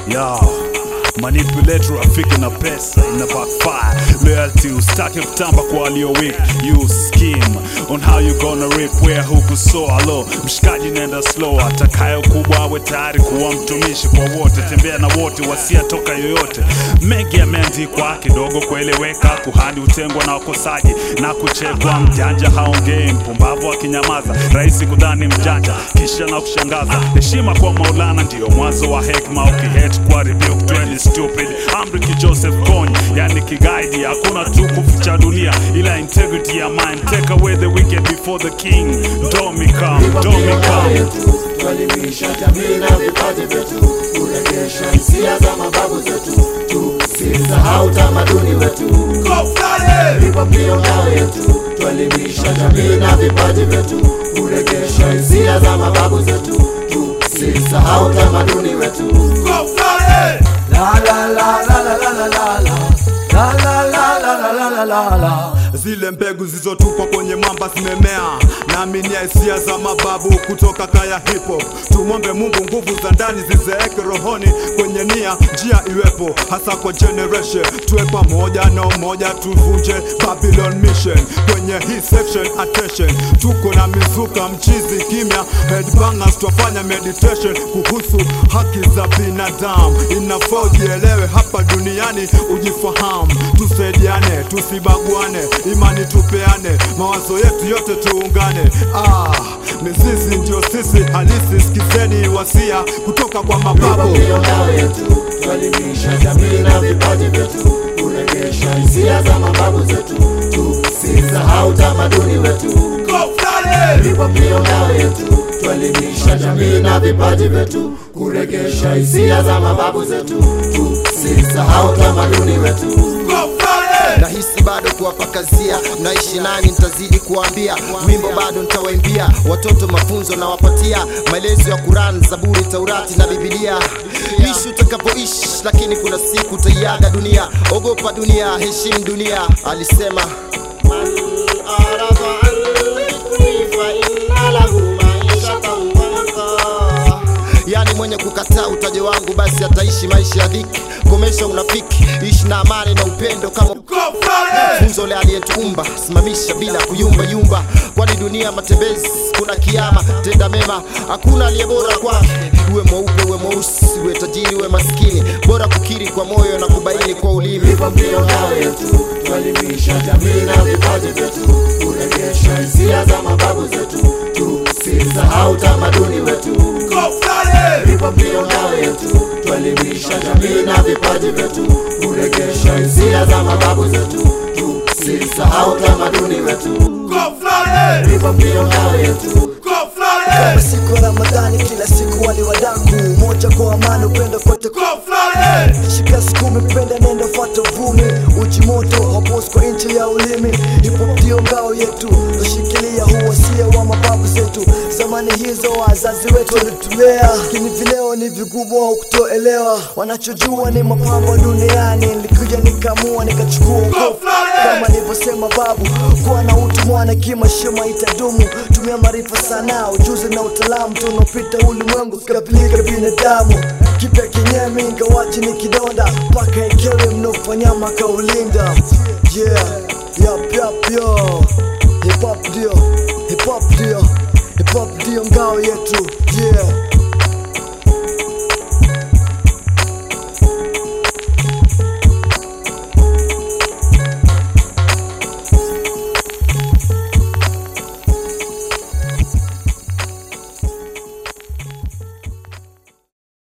Yo, manipulator rafiki na pesa ina backfire loyalty ustake kutamba kwa walio weak you scheme on how you gonna rip where huku so alo mshikaji nenda slow atakayo kubwa awe tayari kuwa mtumishi kwa wote tembea na wote wasiatoka yoyote mengi yameandikwa kidogo kueleweka kuhani utengwa na wakosaji na kuchekwa mjanja haongei mpumbavu akinyamaza rahisi kudhani mjanja kisha na kushangaza heshima kwa maulana ndiyo mwanzo wa hekma ukihet kwa rebuke twende stupid amri ki joseph kony yani kigaidi hakuna tukufu cha dunia ila integrity ya mind take away the wicked before the king domi come domi come tuelimisha jamii na vipaji vyetu, kurejesha hisia za mababu zetu, tusisahau tamaduni wetu. Hip hop ndiyo ngao yetu, tuelimisha jamii na vipaji vyetu, kurejesha hisia za mababu zetu, tusisahau tamaduni wetu. La la la la la la la la la. La la la la la la la la la. zile mbegu zilizotupwa kwenye mwamba zimemea naaminia hisia za mababu kutoka kaya hip hop tumwombe mungu nguvu za ndani zizeeke rohoni kwenye nia njia iwepo hasa kwa generation tuwe pamoja na umoja tuvunje babylon mission kwenye hii section attention tuko na mizuka mchizi kimya headbangers twafanya meditation kuhusu haki za binadamu inafaa ujielewe hapa duniani ujifahamu tusaidiane tusibaguane imani tupeane mawazo yetu yote tuungane ah, mizizi ndio sisi halisi sikizeni wasia kutoka kwa Hip mababu hop ndiyo ngao yetu, tuelimisha jamii na vipaji vyetu, kurejesha hisia za mababu zetu, tusisahau tamaduni wetu. Hip hop ndiyo ngao yetu, tuelimisha jamii na vipaji vyetu, kurejesha hisia za mababu zetu, tusisahau tamaduni wetu. nahisi bado kuwapakazia mnaishi nani nitazidi kuwaambia wimbo bado nitawaimbia watoto mafunzo nawapatia maelezo ya Quran Zaburi Taurati na Biblia ishi utakapoishi lakini kuna siku utaiaga dunia ogopa dunia heshimu dunia alisema Man arada an dhikri fa inna lahu ma'ishatan dhanka. yani mwenye kukataa utajo wangu basi ataishi maisha ya dhiki komesha unafiki ishi na amani na upendo kama funzo le aliyetuumba simamisha bila kuyumba yumba kwani dunia matembezi kuna kiama tenda mema hakuna aliye bora kwake uwe mweupe uwe mweusi uwe tajiri uwe maskini bora kukiri kwa moyo na kubaini kwa ulimi Hip hop ndiyo ngao yetu, tuelimisha jamii na vipaji vyetu, kurejesha hisia za mababu zetu, tusisahau tamaduni wetu. Hip hop ndiyo ngao yetu, tuelimisha jamii na vipaji vyetu, kurejesha hisia za mababu zetu, tusisahau tamaduni wetu. Hip hop ndiyo ngao yetu, Kama siku ya Ramadhani kila siku wali wadaku moja kwa amani upendo kote shika sikumi penda nenda fuata vumi uji moto hapos kwa nchi ya ulimi hip hop ndio ngao yetu tushikilia huwasia wa mababu zetu zamani hizo wazazi wetu walitulea lakini vileo ni vigumu au kutoelewa wanachojua ni mapambo duniani nilikuja nikamua nikachukua ukofu kama nilivyosema babu kuwa na utu mwana kimashima itadumu tumia maarifa sana ujuzi na utaalamu tunaopita ulimwengu kapilika binadamu kipya kinyemi ingawaji ni kidonda mpaka ekewe mnofanya makaulinda yeah yap yap yo hip hop ndio hip hop ndio hip hop ndio ngao yetu yeah